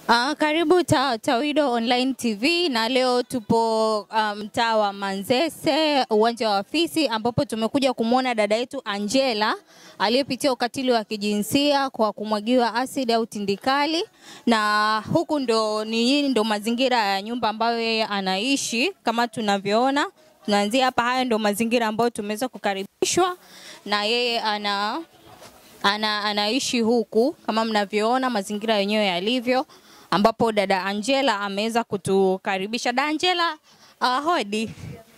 Uh, karibu ta, Tawido Online TV na leo tupo mtaa um, wa Manzese uwanja wa afisi ambapo tumekuja kumwona dada yetu Angela aliyepitia ukatili wa kijinsia kwa kumwagiwa asidi au tindikali, na huku ndo ni ndo mazingira ya nyumba ambayo yeye anaishi kama tunavyoona. Tunaanzia hapa, haya ndo mazingira ambayo tumeweza kukaribishwa na yeye ana, ana, anaishi huku kama mnavyoona mazingira yenyewe yalivyo ambapo dada Angela ameweza kutukaribisha. Dada Angela, uh, hodi.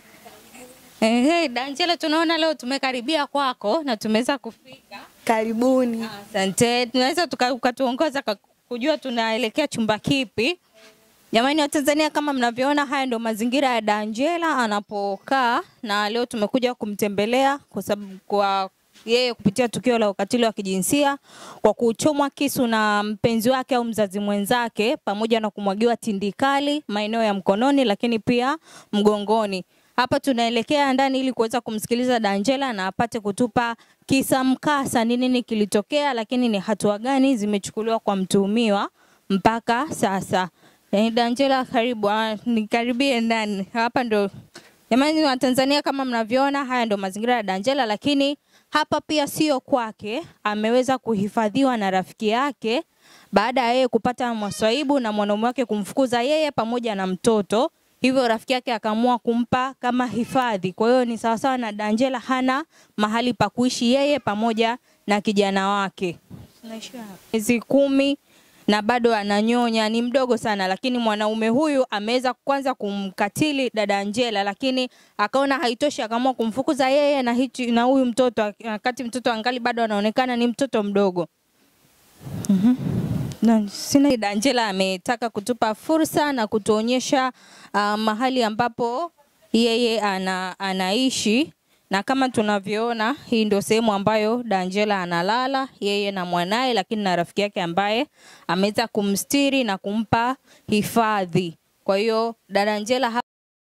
Eh, hey, dada Angela, tunaona leo tumekaribia kwako na tumeweza kufika. Karibuni. Asante. Tunaweza ukatuongoza kujua tunaelekea chumba kipi? Jamani wa Tanzania, kama mnavyoona, haya ndio mazingira ya dada Angela anapokaa, na leo tumekuja kumtembelea kwa sababu kwa yeye kupitia tukio la ukatili wa kijinsia kwa kuchomwa kisu na mpenzi wake au mzazi mwenzake, pamoja na kumwagiwa tindikali maeneo ya mkononi, lakini pia mgongoni. Hapa tunaelekea ndani ili kuweza kumsikiliza Angela na apate kutupa kisa mkasa, ni nini kilitokea, lakini ni hatua gani zimechukuliwa kwa mtuhumiwa mpaka sasa. Eh, Angela, karibu, nikaribie ndani. Hapa ndo jamani wa Tanzania, kama mnavyoona, haya ndo mazingira ya Angela, lakini hapa pia sio kwake, ameweza kuhifadhiwa na rafiki yake baada ya yeye kupata maswaibu na mwanaume wake kumfukuza yeye pamoja na mtoto. Hivyo rafiki yake akaamua kumpa kama hifadhi. Kwa hiyo ni sawasawa na Angela hana mahali pa kuishi yeye pamoja na kijana wake. Miezi kumi na bado ananyonya, ni mdogo sana, lakini mwanaume huyu ameweza kwanza kumkatili dada Angela, lakini akaona haitoshi, akaamua kumfukuza yeye na hichi na huyu mtoto, wakati mtoto angali bado anaonekana ni mtoto mdogo. mm-hmm. Na sina dada Angela ametaka kutupa fursa na kutuonyesha uh, mahali ambapo yeye ana, anaishi na kama tunavyoona hii ndio sehemu ambayo Angela analala yeye na mwanaye, lakini na rafiki yake ambaye ameweza kumstiri na kumpa hifadhi. Kwa hiyo dada Angela hapa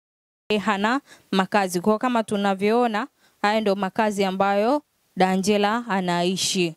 hana makazi, kwa kama tunavyoona haya ndio makazi ambayo Angela anaishi.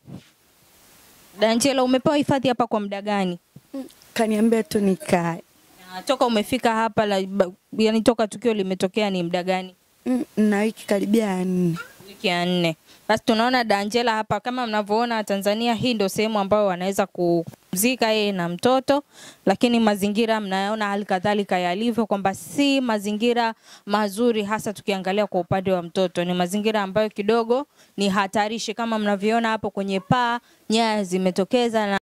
Angela, umepewa hifadhi hapa kwa muda gani? Kaniambia tu nikae. Na toka umefika hapa la, yani toka tukio limetokea ni muda gani? Mm, na wiki karibia ya nne. wiki ya nne. Basi tunaona Angela hapa, kama mnavyoona Tanzania, hii ndio sehemu ambayo wanaweza kupumzika yeye na mtoto, lakini mazingira mnayaona hali kadhalika yalivyo, kwamba si mazingira mazuri, hasa tukiangalia kwa upande wa mtoto. Ni mazingira ambayo kidogo ni hatarishi, kama mnavyoona hapo kwenye paa, nyaya zimetokeza na